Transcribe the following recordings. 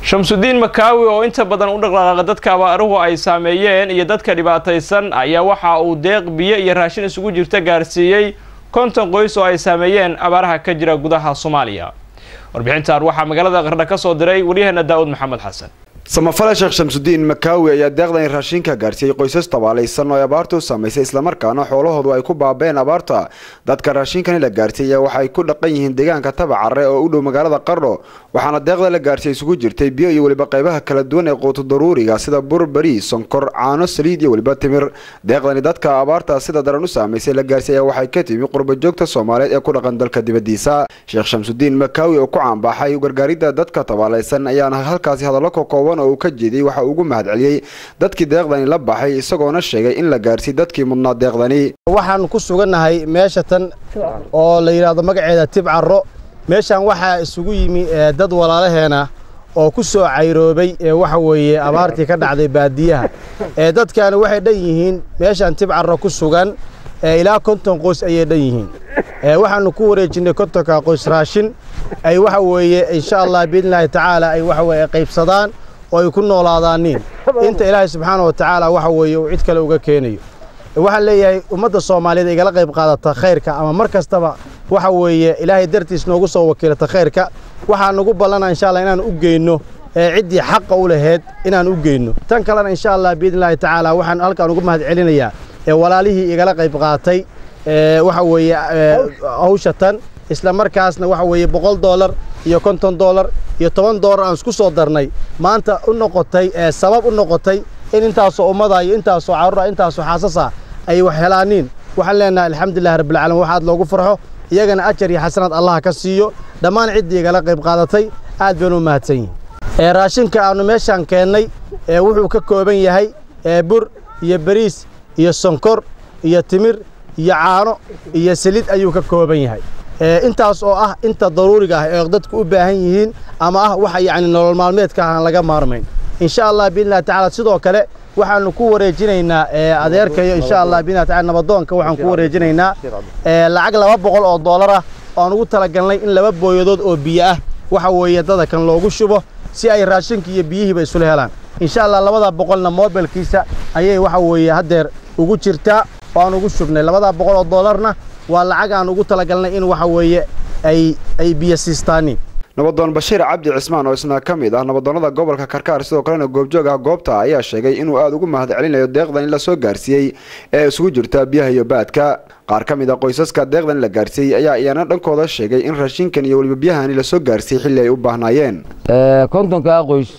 shamsudiin makaawi oo inta badan u dhaqdhaqaaqa dadka abaaruhu ay saameeyeen iyo dadka dhibaataysan ayaa waxa uu deeq biyo iyo raashin isugu jirta gaarsiiyey konton qoys oo ay saameeyeen abaaraha ka jira gudaha soomaaliya warbixintan waxaa magaalada qardha ka soo diray waryaheena daa'uud maxamed xasan samafale sheekh shamsudiin makaawi ayaa deeqdan raashinka gaarsiiyey qoysas tabaalaysan oo ay abaartu u saamaysay islamarkaana xoolahoodu ay ku baabeen abaarta dadka raashinkani la gaarsiiyey waxa ay ku dhaqan yihiin deegaanka tabacare oo u dhow magaalada qardho waxaana deeqda la gaarsiiyey isugu jirtay biyo iyo weliba qaybaha kala duwan ee quutu daruuriga sida bur bari sonkor caano saliid iyo weliba timir deeqdani dadka abaarta sida daran u saamaysay la gaarsiiyey waxay ka timi qurbajoogta soomaaliyeed ee ku dhaqan dalka dibadiisa sheekh shamsudiin makaawi oo ku caanbaxay gargaaridda dadka tabaalaysan ayaana halkaasi hadallo ka kooban oo uu ka jeediyey waxa uu ugu mahadceliyey dadkii deeqdani la baxay isagoona sheegay in la gaarsiiy dadkii mudnaa deeqdani waxaan ku sugannahay meesha tan oo la yidhaahdo magaceeda tibcaro meeshaan waxaa isugu yimi dad walaalaheena oo ku soo cayroobay ee waxa weeye abaartii ka dhacday baadiyaha ee dadkaani waxay dhan yihiin meeshaan tibcaro ku sugan ilaa konton qoys ayay dhan yihiin waxaanu ku wareejinnay kontonka qoys raashin ay waxa weeye insha allah biidnillaahi tacaala ay waxa weye qaybsadaan oo ay ku noolaadaaniin inta ilaahay subxaana wa tacaala waxa weeye uu cid kale uga keenayo waxaan leeyahay ummadda soomaaliyeed igala qayb qaadata khayrka ama mar kastaba waxa weeye ilaahay dartiis noogu soo wakiilata khayrka waxaa nagu ballana insha allah inaan u geyno ciddii xaqa u laheyd inaan u geyno tan kalena insha allah biidnillahi tacaala waxaan halkaan ugu mahad celinayaa walaalihii igala qayb qaatay waxa weeye hawsha tan isla markaasna waxa weeye boqol doolar iyo konton doolar iyo toban doolar aan isku soo darnay maanta u noqotay sabab u noqotay in intaasoo ummada iyo intaasoo carruura intaasoo xaasasa ay wax helaaniin waxaan leenahay alxamdulillahi rabbilcaalamiin waxaad loogu farxo iyagana ajar iyo xasanaad allah ka siiyo dhammaan ciddii igala qayb qaadatay aad baynu u mahadsan yihin raashinka aannu meeshaan keennay wuxuu ka kooban yahay bur iyo bariis iyo sonkor iyo timir iyo caano iyo saliid ayuu ka kooban yahay intaas oo ah inta daruuriga ah ee dadku u baahan yihiin ama ah waxa yacni nolol maalmeedka aan laga maarmayn insha allah biidnillahi tacaala sidoo kale waxaanu ku wareejinaynaa adeerkayo insha allah biidnillahi tacaala nabadoonka waxaan ku wareejinaynaa lacag laba boqol oo doolar ah oan ugu talagalnay in laba booyadood oo biyo ah waxa weeye dada kan loogu shubo si ay raashinka iyo biyihiiba isula helaan insha allah labada boqolna mobilkiisa ayay waxa weeye haddeer ugu jirtaa oo aan ugu shubnay labada boqol oo doolarna waa lacag aan ugu talagalnay in waxa weeye ay ay biyo siistaaniin nabadoon bashiir cabdi cismaan oo isna ka mid ah nabadoonnada gobolka karkaar sidoo kalena goobjoog ah goobta ayaa sheegay inuu aada ugu mahad celinayo deeqdan in la soo gaarsiiyey ee isugu jirta biyaha iyo baadka qaar ka mid a qoysaska deeqdan la gaarsiiyey ayaa iyana dhankooda sheegay in raashinkan iyo weliba biyahani lasoo gaarsiiyey xilli ay u baahnaayeen kontonkaa qoys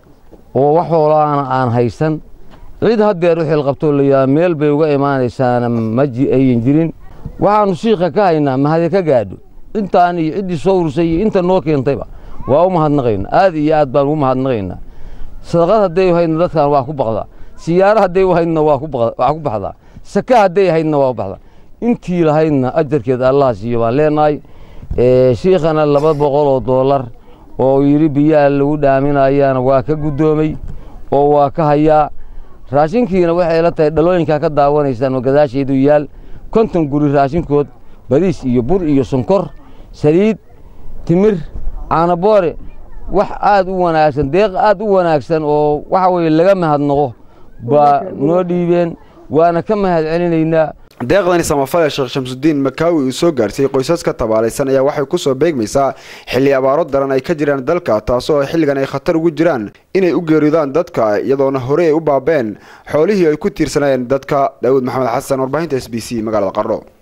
oo wax hoolaana aan haysan cid haddeer u xilqabtoo layaa meel bay uga imaanaysaana maji ayan jirin waxaannu shiika ka haynaa mahade ka gaadho intaan iyo ciddii soo ursay iyo inta noo keentayba waa u mahadnaqayna aad iyo aad baan ugu mahadnaqaynaa sadaqad hadday haydna dadkan waa ku baqdaa siyaaro hadday u haydna waa ku baxdaa saka hadday haydna waa u baxdaa intii lahaydna ajarkeed allah siiyo baan leenahay shiikhana laba boqol oo doolar oo yidhi biyaha lagu dhaaminayaana waa ka guddoomay oo waa ka hayaa raashinkiina waxay la tahay dhalooyinkaa ka daawanaysaan oo gadaasheedu yaal konton guri raashinkood bariis iyo bur iyo sonkor saliid timir caanaboore wax aad u wanaagsan deeq aad u wanaagsan oo waxa weeye laga mahadnaqo baa noo dhiibeen waana ka mahad celinaynaa deeqdani samafale sheekh shamsudiin makaawi uu soo gaarsiiyey qoysaska tabaalaysan ayaa waxay ku soo beegmaysaa xilli abaaro daran ay ka jiraan dalka taasoo xilligan ay khatar ugu jiraan inay u geeridaan dadka iyadoona horey ay u baabeen xoolihii ay ku tiirsanayeen dadka daawud maxamed xasan warbaahinta s b c magaalada qardho